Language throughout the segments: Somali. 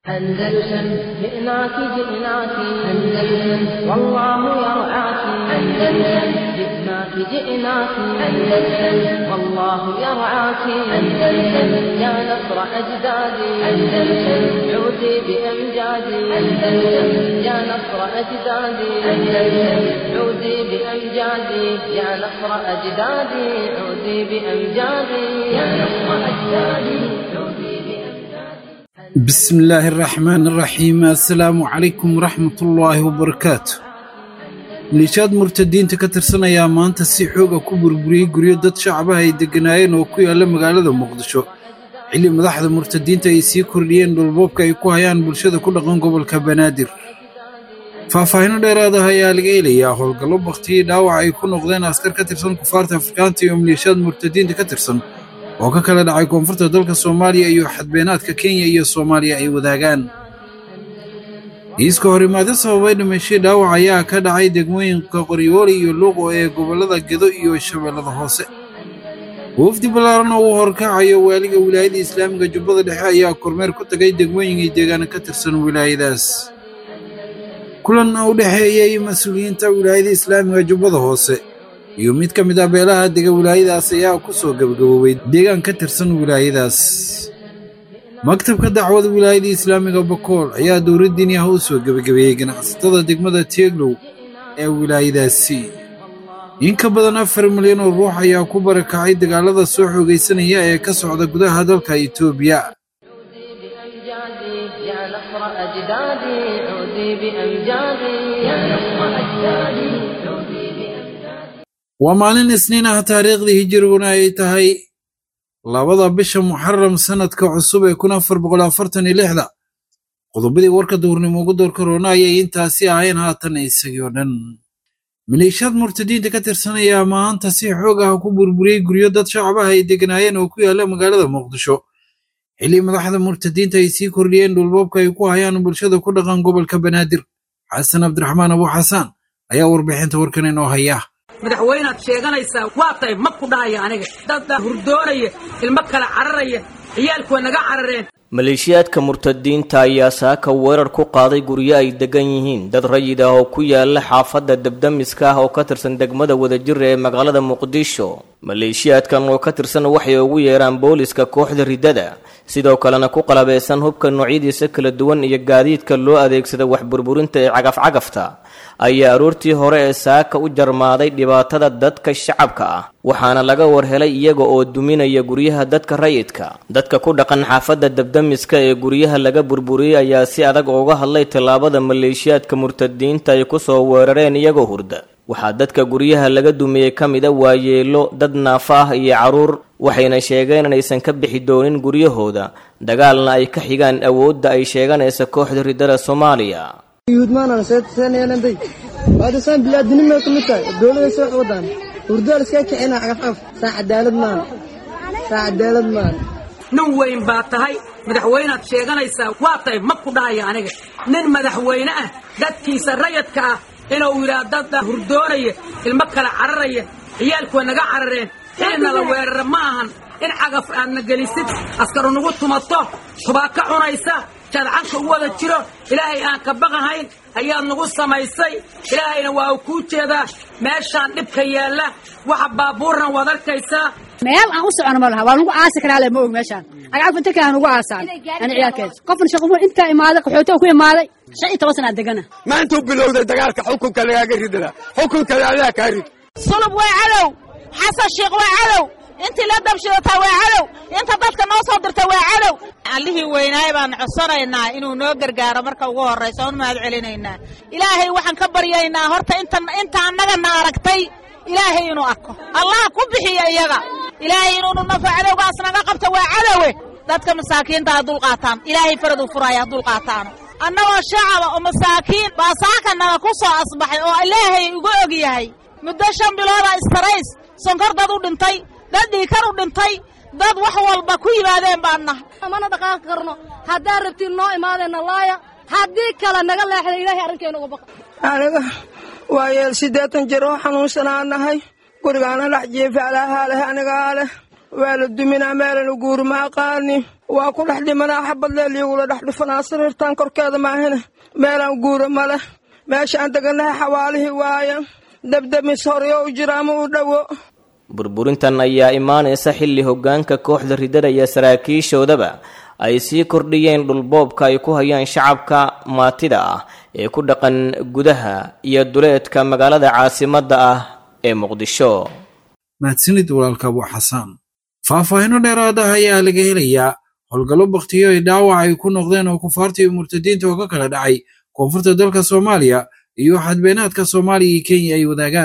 أندلسن جئناك جئناك أندلسن والله يرعاك أندلسن جئناك جئناك أندلسن والله يرعاك أندلسن يا نصر أجدادي أندلسن عودي بأمجادي أندلسن يا نصر أجدادي أندلسن عودي بأمجادي يا نصر أجدادي عودي بأمجادي يا نصر أجدادي عودي بأمجادي بسم الله الرحمن الرحيم assalaamu calaykum waraxmat ullaahi wabarakaatu liishaad murtadiinta ka tirsanayaa maanta si xooga ku burburiyey guryo dad shacabaha ay degganaayeen oo ku yaalla magaalada muqdisho xilli madaxda murtadiinta ay sii kordhiyeen dhulboobka ay ku hayaan bulshada ku dhaqan gobolka banaadir faahfaahinno dheeraad ah ayaa laga helayaa howlgallo bakhtiyey dhaawac ay ku noqdeen askar ka tirsan kufaarta afrikaanta iyo maleeshiyaad murtadiinta ka tirsan oo ka kala dhacay koonfurta dalka soomaaliya iyo xadbeenaadka kenya iyo soomaaliya ay wadaagaan iiska horimaado sababay dhimashay dhaawac ayaa ka dhacay degmooyinka qoryooli iyo luuqo ee gobollada gedo iyo shabeellada hoose wafdi ballaaran oo uu horkacayo waaliga wilaayada islaamiga jubbada dhexe ayaa kormeer ku tagay degmooyinkii deegaana ka tirsan wilaayadaas kulan u dhexeeyey mas-uuliyiinta wilaayada islaamiga jubbada hoose iyo mid ka mid ah beelaha dega wilaayadaas ayaa ku soo gebagaboobay deegaan ka tirsan wilaayadaas maktabka dacwada wilaayada islaamiga bakool ayaa dowladdiini ah u soo gebagabeeyey ganacsatada degmada teeglow ee wilaayadaasi in ka badan afar milyan oo ruux ayaa ku barakacay dagaalada soo xoogaysanaya ee ka socda gudaha dalka itoobiya بأمجادي يا نصر أجدادي عودي بأمجادي يا نصر أجدادي عودي بأمجادي waa maalin isniin ah taariikhdii hijiriguna ay tahay labada bisha muxaram sannadka cusub ee kun afar boqol afartan iyo lixda qodobadii warka duurnimo ugu door karoona ayay intaasi ahayn haatan isagii oo dhan maleeshiyaad murtadiinta ka tirsanaya maanta si xoog ah ku burburiyey guryo dad shacabaha ay degganaayeen oo ku yaalla magaalada muqdisho xilli madaxda murtadiinta ay sii kordhiyeen dhulboobka ay ku hayaan bulshada ku dhaqan gobolka banaadir xasan cabdiraxmaan abu xasaan ayaa warbixinta warkan inoo haya madaxweynaad sheeganaysaa waa tahay ma ku dhahaya aniga dad hurdoonaya ilmo kala cararaya ciyaalku waa naga carareen maleeshiyaadka murtadiinta ayaa saaka weerar ku qaaday guryo ay degan yihiin dad rayid ah oo ku yaala xaafadda debdemiska ah oo ka tirsan degmada wadajir ee magaalada muqdisho maleeshiyaadkan oo ka tirsan waxay ugu yeeraan booliska kooxda riddada sidoo kalena ku qalabeysan hubka noocyadiisa kala duwan iyo gaadiidka loo adeegsada wax burburinta ee cagaf-cagafta ayaa aroortii hore ee saaka u jarmaaday dhibaatada dadka shacabka ah waxaana laga warhelay iyaga oo duminaya guryaha dadka rayidka dadka ku dhaqan xaafadda debdemiska ee guryaha laga burburiyey ayaa si adag uga hadlay tallaabada maleeshiyaadka murtadiinta ay ku soo weerareen iyagoo hurda waxaa dadka guryaha laga dumiyey ka mida waayeelo dad naafa ah iyo carruur waxayna sheegeen inaysan ka bixi doonin guryahooda dagaalna ay ka xigaan awoodda ay sheeganaysa kooxda riddada soomaaliya yuudmaanana seetaneenanday waadasaan bilaadinimay ku mid tahay dowladay soo wadaan hurdaal iska kicina cagafcagaf saa cadaalad maana saa cadaalad maana nin weyn baa tahay madaxweynaad sheeganaysaa waa tahay ma ku dhahaya aniga nin madaxweyne ah dadkiisa rayadka ah inuu yidhaah dad hurdoonaya ilmo kala cararaya ciyaalku waa naga carareen xilina la weerara ma ahan in cagaf aadna gelisid askaru nagu tumato tubaaka cunaysa jadcanka u wada jiro ilaahay aan ka baqahayn ayaad nagu samaysay ilaahayna waa uu kuu jeedaa meeshaan dhibka yaalla waxa baabuurna waad arkaysaa meel aan u socono ma laha waa lagu aasi karaa le ma og meeshaan agcagf inta kale nugu aasaan ani ciyaalkeed qofna shaqo intaa imaaday qaxooto ku imaaday shan iyo toban sanaa degana maantuu bilowday dagaalka xukunka lagaaga ridada xukunkada adaa kaa rid sulub waa cadow xasan sheikh waa cadow intii la dabshidataa waa cadow inta dadka noo soo dirta waa cadow allihii weynaay baan codsanaynaa inuu noo gargaaro marka ugu horraysa oon mahad celinaynaa ilaahay waxaan ka baryaynaa horta inta inta annagana aragtay ilaahay inuu arko allah ku bixiya iyaga ilaahay inuunu nafo cadowgaas naga qabto waa cadowe dadka masaakiinta ha dulqaataan ilaahay faraduu furaya ha dulqaataano annagoo shacaba oo masaakiin baa saaka naga ku soo asbaxay oo ilaahay uga og yahay muddo shan bilooda istarays sonkor dad u dhintay dad dhiikar u dhintay dad wax walba ku yimaadeen baan nahay mana dhaqaaqi karno haddaa rabtiin noo imaadeenna laaya haddii kale naga leexda ilaahay arrinkeena uga baqa aniga waa yeel siddeetan jir oo xanuunsanaa nahay gurigaana dhex jiifa alaahaa leh anigaa leh waa la duminaa meelanu guuri ma aqaani waa ku dhex dhimanaa xabadleel iyagula dhex dhufanaa sariirtan korkeeda maahina meelaan guura ma leh meeshaan deganahay xawaalihii waaya debdemis horyo u jira ama u dhowo burburintan ayaa imaanaysa xilli hoggaanka kooxda ridada iyo saraakiishoodaba ay sii kordhiyeen dhulboobka ay ku hayaan shacabka maatida ah ee ku dhaqan gudaha iyo duleedka magaalada caasimadda ah ee muqdisho mahadsanid walaalka abu xasaan faahfaahinno dheeraad ah ayaa laga helayaa howlgallo bakhtiyo ay dhaawac ay ku noqdeen oo kufaarta iyo murtadiinta oo ka kala dhacay koonfurta dalka soomaaliya iyo xadbeenaadka soomaaliya iyo kenya ay wadaagaan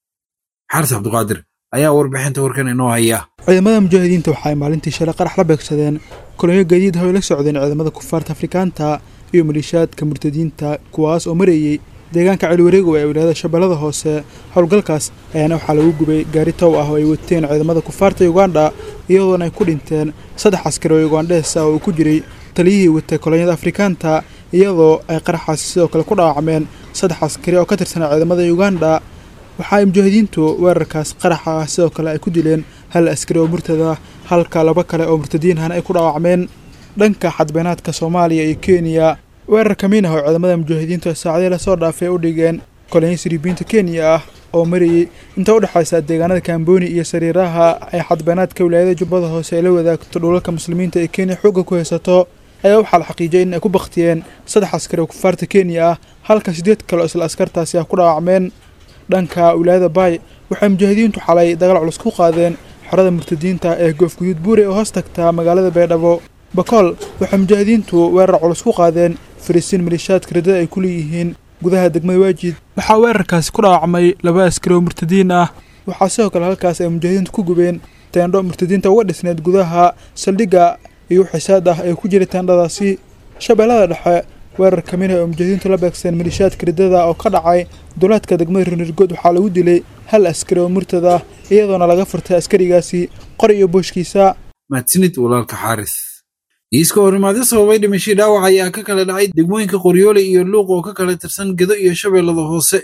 xaris cabduqaadir ayaa warbixinta warkan inoo haya ciidamada mujaahidiinta waxa ay maalintii shalay qarax la beegsadeen kolonyo gaadiid ah oo ay la socdeen ciidamada kufaarta afrikaanta iyo maliishaadka murtadiinta kuwaas oo marayey deegaanka celiwareego ee wilaayada shabeellada hoose howlgalkaas ayaana waxaa lagu gubay gaari tow ah oo ay wateen ciidamada kufaarta ugandha iyadoona ay ku dhinteen saddex askari oo ugandhees ah oo uu ku jiray taliyihii watay kolonyada afrikaanta iyadoo ay qaraxaasi sidoo kale ku dhaawacmeen saddex askari oo ka tirsanaa ciidamada ugandha waxa ay mujaahidiintu weerarkaas qaraxa ah sidoo kale ay ku dileen hal askari oo murtada halka laba kale oo murtadiinhana ay ku dhaawacmeen dhanka xadbeenaadka soomaaliya iyo kenya weerar kamiin ah oo ciidamada mujaahidiintu saacadii lasoo dhaafay u dhigeen kolonyo siribiinta kenya ah oo marayey inta u dhexaysa deegaanada kamboni iyo sariiraha ay xadbeenaadka wilaayada jubbada hoose ay la wadaagto dhulalka muslimiinta ee kenya xoogga ku haysato ayaa waxaa la xaqiijiyay in ay ku baktiyeen saddex askari oo kufaarta kenya ah halka siddeed kale oo isla askartaasi ah ku dhaawacmeen dhanka wilaayada baay waxay mujaahidiintu xalay dagaal culus ku qaadeen xorada murtadiinta ee goofguduud buure oo hoos tagta magaalada baydhabo bakool waxay mujaahidiintu weerar culus ku qaadeen fariisiin maliishaadka ridada ay ku leeyihiin gudaha degmada waajid waxaa weerarkaasi ku dhaawacmay laba askari oo murtadiin ah waxaa sidoo kale halkaas ay mujaahidiintu ku gubeen teendho murtadiinta uga dhisneed gudaha saldhigga iyo xisaad ah ee ku jiray teendhadaasi shabeellada dhexe weerar kamid ah oo mujaahidiintu la beegseen maliishaadka ridada oo ka dhacay duleedka degmada rinirgood waxaa lagu dilay hal askari oo murtada ah iyadoona laga furtay askarigaasi qor iyo booshkiisa mahadsanid walaalka xaaris iiska horimaadyo sababay dhimashii dhaawac ayaa ka kala dhacay degmooyinka qoryoole iyo luuq oo ka kala tirsan gedo iyo shabeellada hoose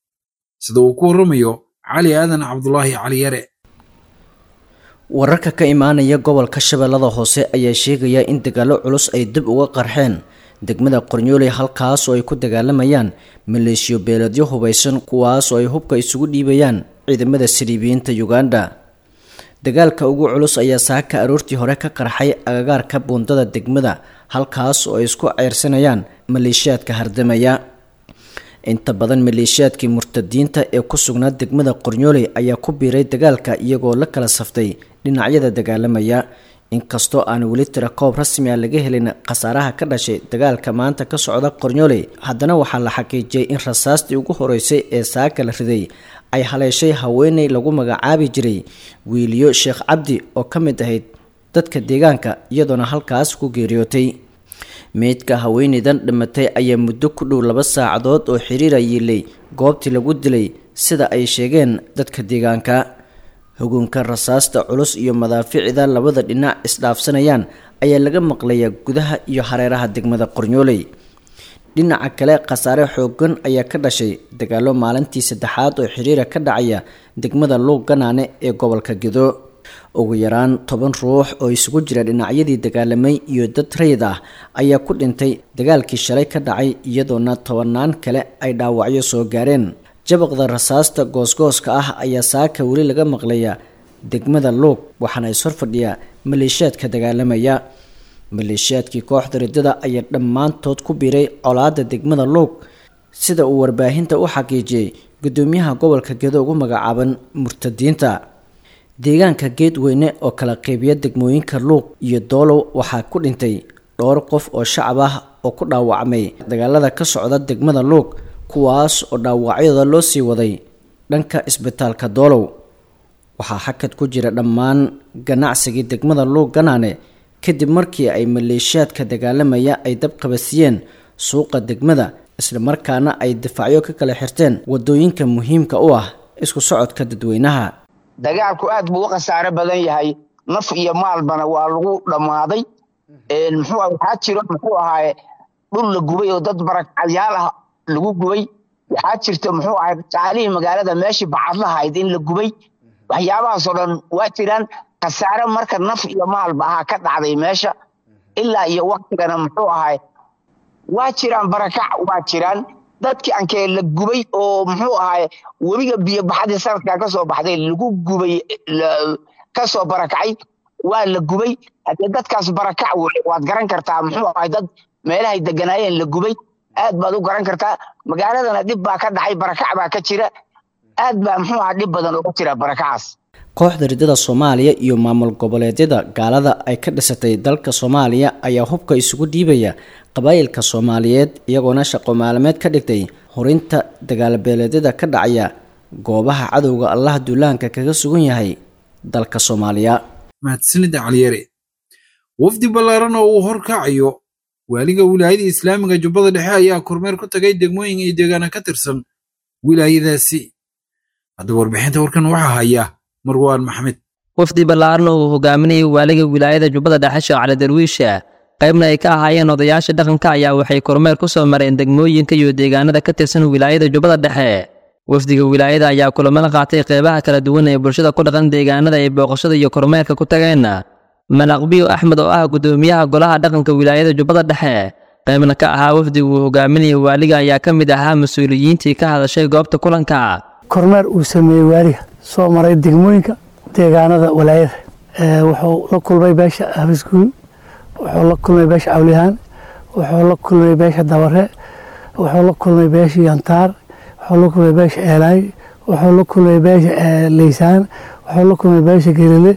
sida uu ku warramayo cali aadan cabdulaahi cali yare wararka ka imaanaya gobolka shabeellada hoose ayaa sheegaya in dagaallo culus ay dib uga qarxeen degmada qornyooley halkaas oo ay ku dagaalamayaan maleeshiyo beeladyo hubaysan kuwaas oo ay hubka isugu dhiibayaan ciidamada siriibiyiinta uganda dagaalka ugu culus ayaa saaka aroortii hore ka qarxay agagaarka buundada degmada halkaas oo ay isku ceyrsanayaan maleeshiyaadka hardamaya inta badan maleeshiyaadkii murtadiinta ee ku sugnaa degmada qornyooley ayaa ku biiray dagaalka iyagoo la kala saftay dhinacyada dagaalamaya inkastoo aan weli tira koob rasmi ah laga helin khasaaraha ka dhashay dagaalka maanta ka socda qornyooley haddana waxaa la xaqiijiyay in rasaastii ugu horeysay ee saaka la riday ay haleeshay haweeney lagu magacaabi jiray wiiliyo sheekh cabdi oo ka mid ahayd dadka deegaanka iyadoona halkaas ku geeriyootay meydka haweeneydan dhimatay ayaa muddo ku dhow laba saacadood oo xiriira yiilay goobtii lagu dilay sida ay sheegeen dadka deegaanka hugunka rasaasta culus iyo madaaficida labada dhinac isdhaafsanayaan ayaa laga maqlayaa gudaha iyo hareeraha degmada qornyooley dhinaca kale khasaare xoogan ayaa ka dhashay dagaalo maalintii saddexaad oo xiriira ka dhacaya degmada luuq ganaane ee gobolka gedo ugu yaraan toban ruux oo isugu jira dhinacyadii dagaalamay iyo dad rayid ah ayaa ku dhintay dagaalkii shalay ka dhacay iyadoona tobanaan kale ay dhaawacyo soo gaareen jabaqda rasaasta goosgooska ah ayaa saaka weli laga maqlayaa degmada luuq waxaana is horfadhiyaa maleeshiyaadka dagaalamaya maleeshiyaadkii kooxda ridada ayaa dhammaantood ku biiray colaadda degmada luuq sida uu warbaahinta u xaqiijiyey gudoomiyaha gobolka gedo ugu magacaaban murtadiinta deegaanka geedweyne oo kala qeybiya degmooyinka luuq iyo doolow waxaa ku dhintay dhowr qof oo shacab ah oo ku dhaawacmay dagaalada ka socda degmada luuq kuwaas oo dhaawacyadooda loo sii waday dhanka isbitaalka doolow waxaa xakad ku jira dhammaan ganacsigii degmada luuq ganaane kadib markii ay maleeshiyaadka dagaalamaya ay dab qabasiyeen suuqa degmada islamarkaana ay difaacyo ka kala xirteen wadooyinka muhiimka u ah isku socodka dadweynaha dagaalku aad buu u khasaare badan yahay naf iyo maalbana waa lagu dhammaaday muxuu waxaa jiro muxuu ahaaye dhul la gubay oo dad barakacyaal ah lagu gubay waxaa jirta muxuu ahay qaalihii magaalada meeshii bacadlahayd in la gubay waxyaabahaasoo dhan waa jiraan khasaare marka naf iyo maalba ahaa ka dhacday meesha ilaa iyo waktigana muxuu ahay waa jiraan barakac waa jiraan dadkii ankee la gubay oo muxuu ahay webiga biyo baxadii sanadkaa kasoo baxday lagu gubay kasoo barakacay waa la gubay haddee dadkaas barakac wey waad garan kartaa muxuu ahay dad meelahay deganaayeen la gubay aad baad u garan kartaa magaaladana dhib baa ka dhacay barakac baa ka jira aad baa muxuu ahaa dhib badan uga jira barakacaas kooxda ridada soomaaliya iyo maamul goboleedyada gaalada ay ka dhisatay dalka soomaaliya ayaa hubka isugu dhiibaya qabaayilka soomaaliyeed iyagoona shaqo maalmeed ka dhigtay horinta dagaalbeeleedyada ka dhacaya goobaha cadowga allaha duulaanka kaga sugan yahay dalka soomaaliya mahadsanida caliyare wafdi ballaaran oo uu horkacayo waaliga wilaayada islaamiga jubbada dhexe ayaa kormeer ku tagay degmooyin iyo deegaana ka tirsan wilaayadaasi haddaba warbixinta warkan waxaa haya marwaan maxmed wafdi ballaaran oo uu hogaaminayay waaliga wilaayada jubbada dhexe sheekh cali darwiisha qaybna ay ka ahaayeen odayaasha dhaqanka ayaa waxay kormeer ku soo mareen degmooyinka iyo deegaanada ka tirsan wilaayada jubbada dhexe wafdiga wilaayada ayaa kulamada qaatay qeybaha kala duwan ee bulshada ku dhaqan deegaanada ay booqashada iyo kormeerka ku tageen malaqbiyo axmed oo ah guddoomiyaha golaha dhaqanka wilaayada jubbada dhexe qaybna ka ahaa wafdiga uu hogaaminayay waaliga ayaa ka mid ahaa mas-uuliyiintii ka hadashay goobta kulanka kormeer uu sameeyey waaliga soo maray degmooyinka deegaanada walaayada wuxuu la kulmay beesha habisguul wuxuu la kulmay beesha cawlihaan wuxuu la kulmay beesha dabare wuxuu la kulmay beesha yantaar wuxuu la kulmay beesha eelaay wuxuu la kulmay beesha leysaan wuxuu la kulmay beesha gelile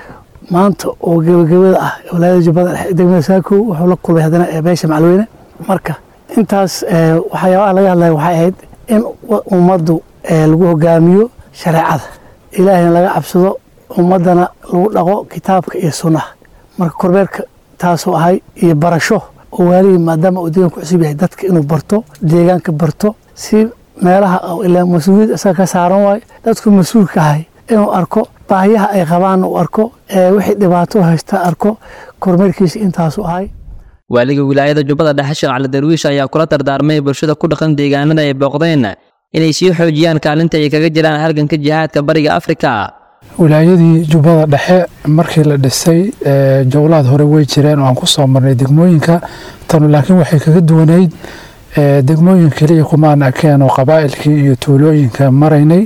maanta oo gebagabada ah walaayada jubbada dhexe degmada saakow wuxuu la kulmay haddana beesha macalweyne marka intaas waxyaabaha laga hadlaya waxay ahayd in ummaddu lagu hogaamiyo shareecada ilaahayna laga cabsado ummaddana lagu dhaqo kitaabka iyo sunnaha marka kormeerka taasoo ahay iyo barasho oo waaligii maadaama uu deegaanku cusub yahay dadka inuu barto deegaanka barto si meelaha ilaa mas-uuliyad isaga ka saaran waayo dadku mas-uulka ahay inuu arko baahiyaha ay qabaanna uu arko wixii dhibaato haysta arko kormeerkiisa intaasu ahay waaliga wilaayada jubbada dhexe sheekh cali darwiish ayaa kula dardaarmay bulshada ku dhaqan deegaanada ay booqdeen inay sii xoojiyaan kaalinta ay kaga jiraan halganka jihaadka bariga afrika wilaayadii jubbada dhexe markii la dhisay jowlaad hore way jireen oo aan ku soo marnay degmooyinka tanu laakiin waxay kaga duwanayd degmooyin keliya kumaan akeen oo qabaa'ilkii iyo tuulooyinka maraynay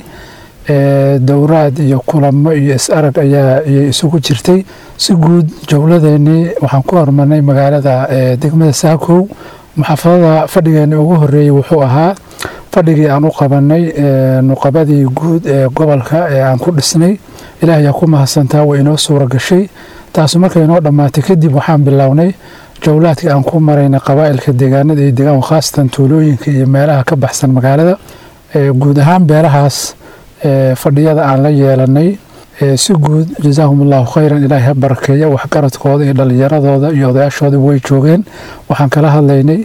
dowraad iyo kulamo iyo is-arag ayaa iyay isugu jirtay si guud jowladeenii waxaan ku hormarnay magaalada degmada saakow muxaafadada fadhigeeni ugu horeeyey wuxuu ahaa fadhigii aan u qabanay nuqabadii guud ee gobolka ee aan ku dhisnay ilaah ayaa ku mahadsantaa way inoo suura gashay taasu markay inoo dhammaatay kadib waxaan bilownay jowlaadkii aan ku maraynay qabaa'ilka deegaanada iyo deegaan khaasatan tuulooyinka iyo meelaha ka baxsan magaalada guud ahaan beelahaas fadhiyada aan la yeelanay si guud jazaahum allahu khayran ilaahay ha barakeeya waxgaradkooda iyo dhallinyaradooda iyo odayaashooda way joogeen waxaan kala hadlaynay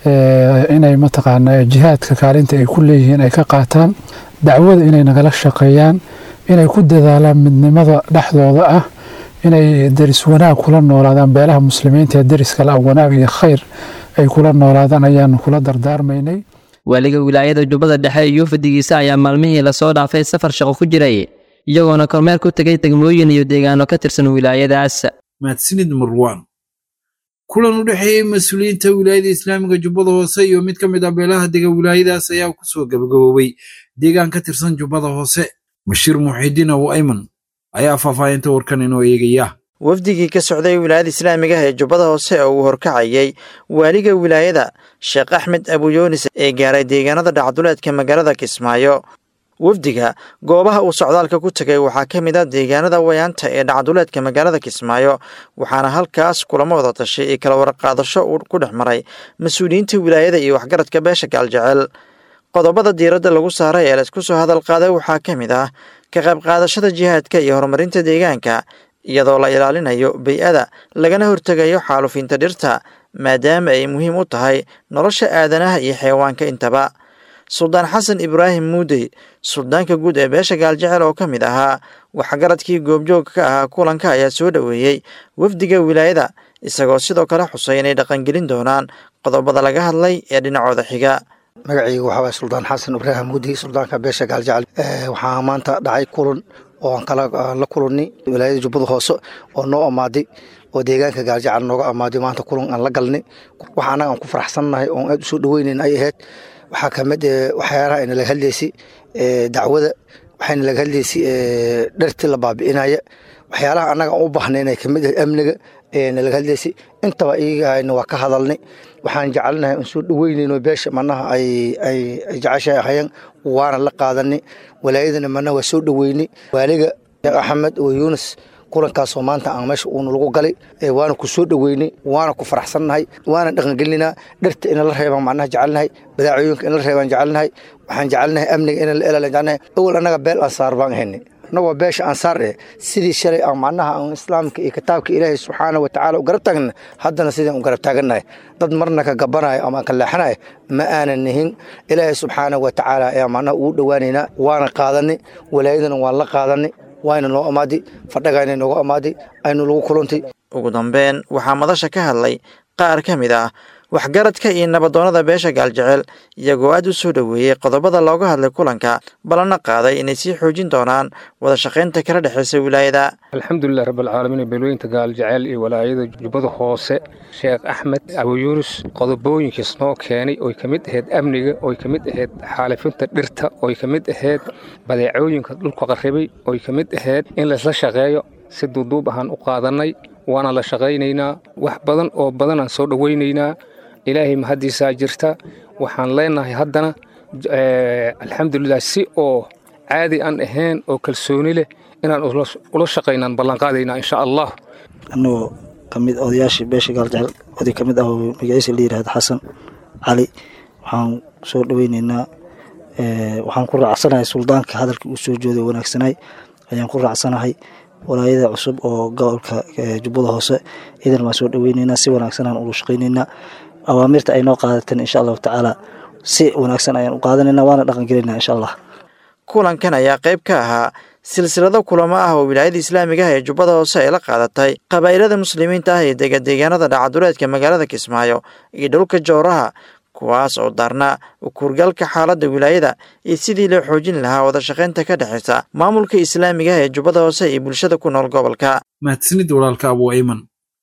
inay mataqaanaa jihaadka kaalinta ay ku leeyihiin ay ka qaataan dacwada inay nagala shaqeeyaan inay ku dadaalaan midnimada dhexdooda ah inay deris wanaag kula noolaadaan beelaha muslimiinta ee deriska la wanaag iyo khayr ay kula noolaadaan ayaanu kula dardaarmaynay waaliga wilaayada jubbada dhexe iyo fadigiisa ayaa maalmihii lasoo dhaafay safar shaqo ku jiray iyagoona kormeer ku tegay degmooyin iyo deegaano ka tirsan wilaayadaas mahadsanid marwaan kulan u dhexeeyey mas-uuliyiinta wilaayada islaamiga jubbada hoose iyo mid ka mid ah beelaha dega wilaayadaas ayaa ku soo gabagaboobay deegaan ka tirsan jubbada hoose bashiir muxiidiin abu ayman ayaa faahfaahinta warkan inoo eegaya wafdigii ka socday wilaayada islaamiga ee jubbada hoose oo uu horkacayay waaliga wilaayada sheekh axmed abuyoonis ee gaaray deegaanada dhacduleedka magaalada kismaayo wafdiga goobaha uu socdaalka ku tegay waxaa ka mid ah deegaanada wayaanta ee dhacduleedka magaalada kismaayo waxaana halkaas kulamo wada tashay iyo kala warqaadasho uu ku dhex maray mas-uuliyiinta wilaayada iyo waxgaradka beesha gaaljecel qodobada diiradda lagu saaray ee laysku soo hadal qaaday waxaa ka mid ah ka qayb qaadashada jihaadka iyo horumarinta deegaanka iyadoo la ilaalinayo bay-ada lagana hortegayo xaalufinta dhirta maadaama ay muhiim u tahay nolosha aadanaha iyo xayawaanka intaba suldaan xasan ibraahim muudey suldaanka guud ee beesha gaaljecel oo ka mid ahaa waxgaradkii goobjoogka ka ahaa kulanka ayaa soo dhoweeyey wafdiga wilaayada isagoo sidoo kale xusay inay dhaqangelin doonaan qodobada laga hadlay ee dhinacooda xiga magacayga waxaa waay suldaan xasan ibraahim muudi suldaanka beesha gaaljecel waxaa maanta dhacay kulan oo aan kala la kulannay walaayada jubbada hoose oo noo amaaday oo deegaanka gaaljacal nooga amaaday maanta kulan aan la galnay waxa annaga aan ku faraxsannahay oon aad u soo dhaweynayn ay ahayd waxaa ka mid waxyaalaha ayna laga hadlaysay dacwada waxayna laga hadlaysay dhartii la baabi'inaya waxyaalaha annaga aan u baahnay inay ka mid ahay amniga ayayna laga hadlaysay intaba iyagana waa ka hadalnay waxaan jecelnahay aan soo dhaweynayno beesha manaha ay ay jeceshahay ahayeen waana la qaadanay walaayadana manaha waa soo dhaweynay waaliga axmed oo yuunus kulankaasoo maanta aan meesha uuna lagu galay waana ku soo dhaweynay waana ku faraxsannahay waana dhaqangelinaa dharta ina la reebaan macnaha jecelnahay badaacooyinka in la reebaan jecelnahay waxaan jecelnahay amniga ina la elaalan jecelnahay awal annaga beel ansaar baan ahaynay annagoo beesha ansaar eh sidii shalay aan macnaha aan islaamka iyo kitaabka ilaahay subxaana wa tacaala u garab taagna haddana sidaan u garab taagannahay dad marna ka gabanayo ama ka leexanayo ma aanan nihin ilaahay subxaana wa tacaala ayaa macnaha ugu dhowaanaynaa waana qaadanay walaayadana waan la qaadanay waayna noo amaaday fadhagaayna nooga amaaday aynu lagu kulantay ugu dambeyn waxaa madasha ka hadlay qaar ka mid ah waxgaradka iyo nabadoonnada beesha gaaljecel iyagoo aad u soo dhoweeyey qodobada looga hadlay kulanka balana qaaday inay sii xoojin doonaan wada shaqaynta kala dhexaysa wilaayada alxamdulilah rabbilcaalamiin beelooyinta gaaljecel iyo walaayada jubbada hoose sheekh axmed abuyuunus qodobooyinkiis noo keenay oy ka mid ahayd amniga oy ka mid ahayd xaalifinta dhirta oy ka mid ahayd badeecooyinka dhulka qarribay oy ka mid ahayd in laysla shaqeeyo si duuduub ahaan u qaadannay waana la shaqaynaynaa wax badan oo badanaan soo dhowaynaynaa ilaahay mahaddiisaa jirta waxaan leenahay haddana alxamdulilah si oo caadi aan ahayn oo kalsooni leh inaan ula shaqaynaan ballanqaadaynaa insha allah annagoo ka mid odayaashii beesha gaaljecel oday ka mid ah oo magaciisa la yidhahda xasan cali waxaan soo dhoweynaynaa waxaan ku raacsanahay suldaanka hadalkii uu soo jooday wanaagsanay ayaan ku raacsanahay walaayada cusub oo gobolka jubbada hoose idan waan soo dhoweynaynaa si wanaagsanaan ula shaqaynaynaa awaamirta ay noo qaadateen insha allahu tacaala si wanaagsan ayaan u qaadanayna waana dhaqangelinaa insha allah kulankan ayaa qayb ka ahaa silsilado kulamo ah oo wilaayada islaamiga ah ee jubbada hoose ay la qaadatay qabaa'ilada muslimiinta ah ee dega deegaanada dhacaduleedka magaalada kismaayo iyo dhulka jowraha kuwaas oo daarnaa ukuurgalka xaaladda wilaayada iyo sidii loo xoojin lahaa wada shaqaynta ka dhexaysa maamulka islaamiga ah ee jubbada hoose iyo bulshada ku nool gobolka mahadsanid walaalka abu ayman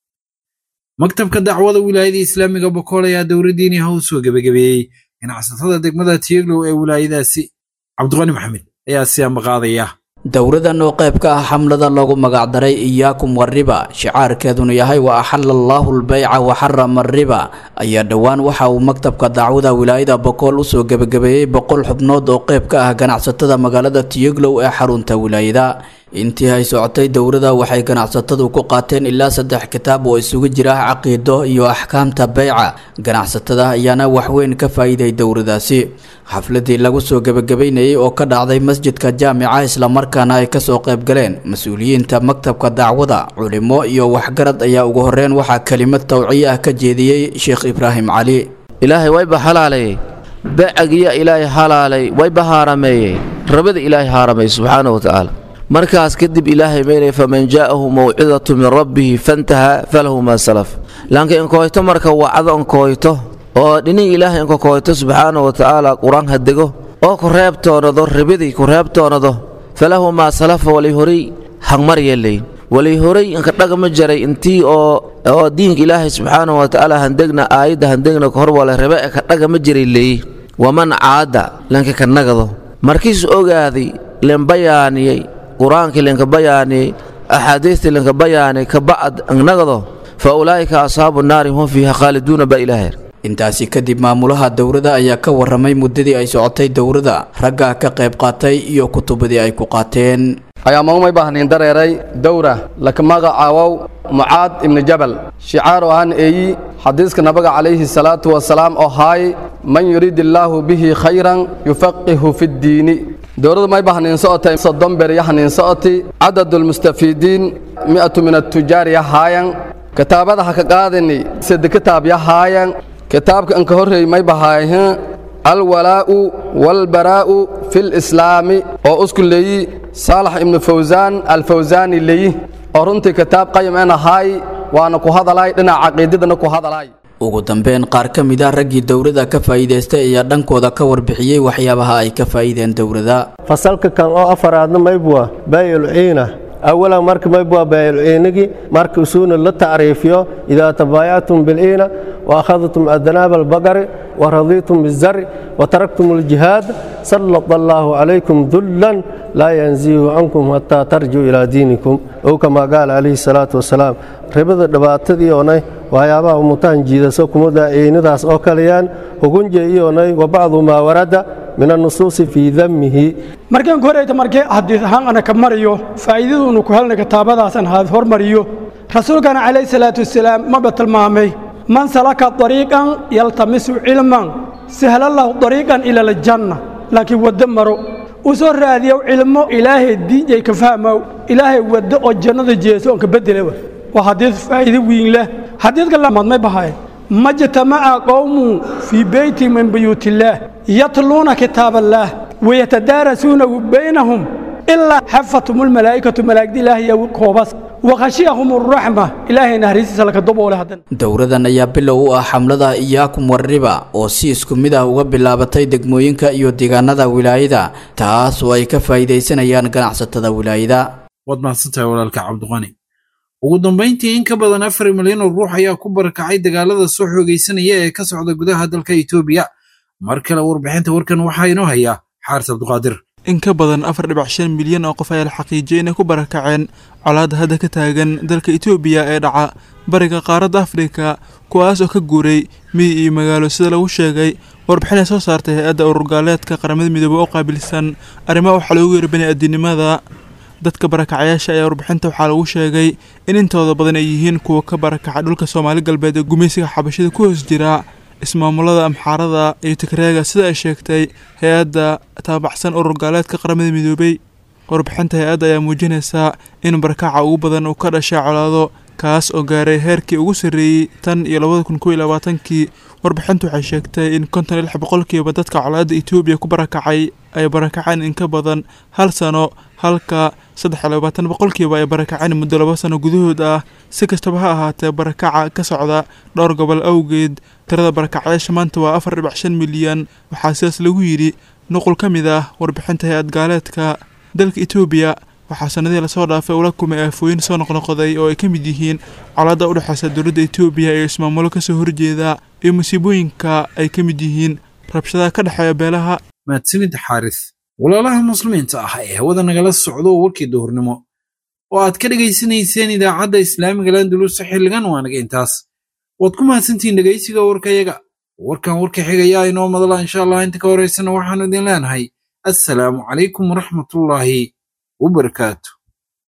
maktabka dacwada wilaayada islaamiga bokool ayaa dowladdiini ha u soo gebagabeeyey ganacsatada degmada tiyeglow ee wilaayadaasi cabdiqani maxamed ayaa si ambaqaadaya dowradan oo qayb ka ah xamlada loogu magacdaray iyaakum wariba shicaarkeeduna yahay wa axala allaahu lbayca wa xarama ariba ayaa dhowaan waxa uu maktabka dacwada wilaayada bokool usoo gebagabeeyey boqol xubnood oo qayb ka ah ganacsatada magaalada tiyeglow ee xarunta wilaayada intii ay socotay dowrada waxay ganacsatadu ku qaateen ilaa saddex kitaab oo isugu jira caqiido iyo axkaamta beyca ganacsatada ayaana waxweyn ka faa'iiday dowradaasi xafladii lagu soo gebagabeynayay oo ka dhacday masjidka jaamica islamarkaana ay kasoo qayb galeen mas-uuliyiinta maktabka dacwada culimo iyo waxgarad ayaa ugu horeyn waxaa kelimad tawciye ah ka jeediyey sheekh ibraahim cali ilaahay wayba halaalayey becagiya ilaahay halaalay wayba haarameeyey rabada ilaahay haaramay subxaana wa tacaala markaas kadib ilaahay maynay faman jaa'ahu mawcidatu min rabbihi fantaha falahu maa salaf laanka inkoyto marka wacdo inkoyto oo dhinin ilaahay inkokoyto subxaana wa tacaala qur-aan hadego oo ku reebtoonado ribidii ku reebtoonado falahu maa salafa walay horay hangmar yeelay walay horay inka dhagama jaray intii oo oo diinka ilaahay subxaana wa tacaala handegna aayadda handegna kahor wala rebe e ka dhagama jiray leey waman caada lanka ka nagado markiis ogaaday lembayaaniyey qur-aankii linka bayaaniyey axaadiistii linka bayaaniyey ka bacd nagado fa ulaa'ika asxaabu naari hum fiiha khaaliduuna baa ilaahay intaasi kadib maamulaha dowrada ayaa ka waramay muddadii ay socotay dowrada ragga ka qayb qaatay iyo kutubadii ay ku qaateen ayaa maumay baahnayn dareeray dowra laka magacaawow mucaad ibni jabal shicaaru ahaan eeyi xadiiska nabiga calayhi salaatu wasalaam oo haay man yuriid illaahu bihi khayran yufaqihu fiddiini dowladdu may bahnayn socotay soddon ber yahnayn socoti cadadulmustafiidiin mi'atu min atujaar yahaayan kitaabada ha ka qaadani sade kitaab yahaayan kitaabka anka horreey may bahaayan alwalaa'u walbaraa'u fi lislaami oo usku leeyi saalax ibnu fawsaan alfawsaani leeyi oo runtii kitaab qayim en ahaay waana ku hadalaay dhinaca caqiidadana ku hadalaay ugu dambeyn qaar ka mid ah raggii dowladda ka faa'iidaystay ayaa dhankooda ka warbixiyey waxyaabaha ay ka faa'iideen dowladda fasalka kan oo afaraadna maybwa baayul ciina awalan marka maybwa baayul ciinigi marka usuuna la tacriifiyo idaa tabaayactum bilciina wa akhadtum adnaaba albaqari wa radiitum bizari wa taraktum aljihaad sallata allaahu calaykum dullan laa yanzihu cankum hataa tarjuu ilaa diinikum ow kamaa qaala calayhi salaatu wasalaam ribada dhibaatadii oonay waxyaabaha umutaan jiidaso kumada ciinidaas oo kaleyaan hugunje iyoonay wa bacdu maa warada min annusuusi fii damihi markaan horeyta markee xadiis ahaan ana ka mariyo faa'iidaduunu ku helna kitaabadaasan haad hormariyo rasuulkana calayhi salaatu wasalaam maba tilmaamay man salaka dariiqan yaltamisu cilman sahla lahu dariiqan ila aljanna laakiin waddo maro u soo raadiyow cilmo ilaahay diinjay ka fahmow ilaahay waddo oo jannada jeeso oon ka bedelewa waa xadiis faa'iido weyn leh xadiidka lamaad may bahay majtamaca qowmun fii beyti min buyuutillaah yatluuna kitaab allaah wayatadaarasuunahu baynahum ilaa xafathum almalaa'ikatu malaa'igda ilaahay iyo koobas wakhashiyahum arraxma ilaahay naxariistiisa laka daboole haddan dowladan ayaa bilow u ah xamlada iyaakum warriba oo si isku mid ah uga bilaabatay degmooyinka iyo deegaanada wilaayada taas oo ay ka faa'iidaysanayaan ganacsatada wilaayada waad mahadsantahay walaalka cabdiqani ugu dambayntii in ka badan afar milyan oo ruux ayaa ku barakacay dagaalada soo xoogaysanaya ee ka socda gudaha dalka etoobiya mar kale warbixinta warkan waxaa inoo hayaa xaaris cabdiqaadir in ka badan afar dhibac shan milyan oo qof ayaa la xaqiijiyay inay ku barakaceen colaadda hadda ka taagan dalka etoobiya ee dhaca bariga qaaradda afrika kuwaas oo ka guuray miyi iyo magaalo sida lagu sheegay warbixin ay soo saartay hay-adda ururgaaleedka qaramada midoobey oo qaabilsan arrimaha waxaa loogu yeeray bani-aadinimada dadka barakacayaasha ayaa warbixinta waxaa lagu sheegay in intooda badan ay yihiin kuwa ka barakaca dhulka soomaali galbeed ee gumaysiga xabashida ku hoos jira ismaamulada amxaarada iyo tigreega sida ay sheegtay hay-adda taabacsan urur gaaleedka qaramada midoobey warbixinta hay-adda ayaa muujinaysaa in barakaca ugu badan uu ka dhashay colaado kaas oo gaaray heerkii ugu sarreeyey tan iyo labada kun kow iyo labaatankii warbixintu waxay sheegtay in konton iyo lix boqolkiiba dadka colaadda etoobiya ku barakacay ay barakaceen in ka badan hal sano halka saddex iyo labaatan boqolkiiba ay barakaceen muddo laba sano gudahood ah si kastaba ha ahaatee barakaca ka socda dhowr gobol awgeed tirada barakacayaasha maanta waa afar dhibac shan milyan waxaa sidaas lagu yidhi nuqul ka mid ah warbixinta hay-ad gaaleedka dalka etoobiya waxaa sanadihii lasoo dhaafay ula kumay aafooyin soo noqnoqday oo ay ka mid yihiin colaadda u dhexeysa dowladda etoobiya iyo ismaamulo kasoo horjeeda iyo musiibooyinka ay ka mid yihiin rabshadaha ka dhexeeya beelaha mahadsanid xaaris walaalaha muslimiinta ah ee hawada nagala socdo warkii duhurnimo oo aad ka dhegaysanayseen idaacadda islaamiga landulusa xilligan waa naga intaas waad ku mahadsantihiin dhegaysiga warkayaga warkan warka xigayaa inoo madala insha allah inta ka horaysana waxaanu idin leenahay assalaamu calaykum waraxmatullaahi wabarakaatu